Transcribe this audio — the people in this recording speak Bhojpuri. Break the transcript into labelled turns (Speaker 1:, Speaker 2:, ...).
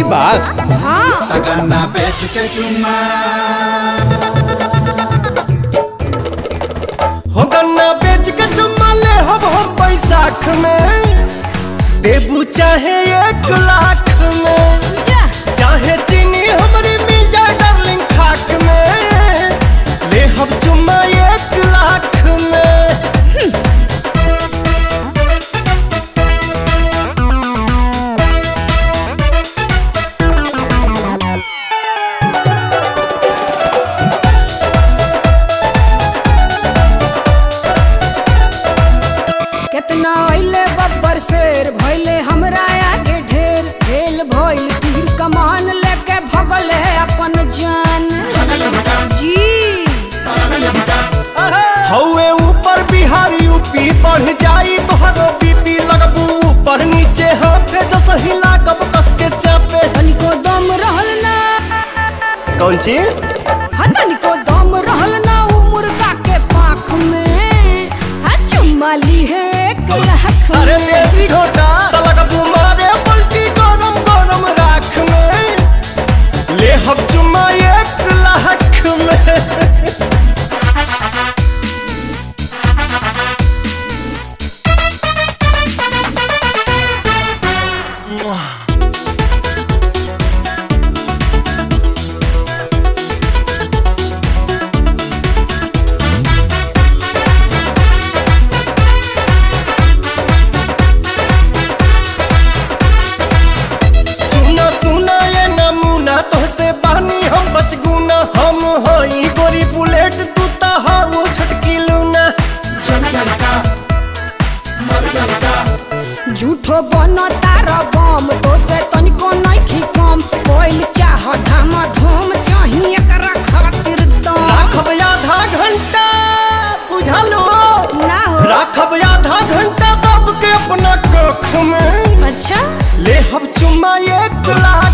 Speaker 1: बात
Speaker 2: हाँ
Speaker 3: तगन्ना बेच के चुम्मा
Speaker 1: हो गन्ना बेच के चुम्मा ले हम हम बैसाख में देबू चाहे एक लाख में
Speaker 2: जा
Speaker 1: चाहे चीनी हमारी मिल जाए डार्लिंग खाक में ले हम चुम्मा एक लाख में
Speaker 2: कितना अइले बब्बर शेर भइले हमरा आगे ढेर खेल भइल तीर कमान लेके भगल है अपन जान जी
Speaker 1: हौवे ऊपर बिहार यूपी बढ़ जाई तोहरो बीपी लगबू ऊपर नीचे हाथे जस हिला कब कस के चापे
Speaker 2: तनिको दम रहल ना
Speaker 1: कौन चीज
Speaker 2: हाँ तनिको दम रहल ना उ मुर्गा के पाख में हाँ चुम्मा ली है एक लाख
Speaker 1: अरे
Speaker 2: में
Speaker 1: देसी घोटा तलक मारे पलटी गरम गरम राख में ले हम चुम्मा एक लाख में सुना सुना ये नमूना तोहसे बानी हम बचगुना हम हई गोरी बुलेट तू ता हाउ छटकी लूना
Speaker 3: जल जलका मर जलका
Speaker 2: झूठो बनो तारा बम तो से तनिको नइखी कम कोइल चाह धाम धूम चाही एकरा खातिर दम
Speaker 1: राखब आधा घंटा बुझलो
Speaker 2: ना हो
Speaker 1: राखब आधा घंटा दब के अपना कख में
Speaker 2: अच्छा
Speaker 1: ले हम चुम्मा एक लाख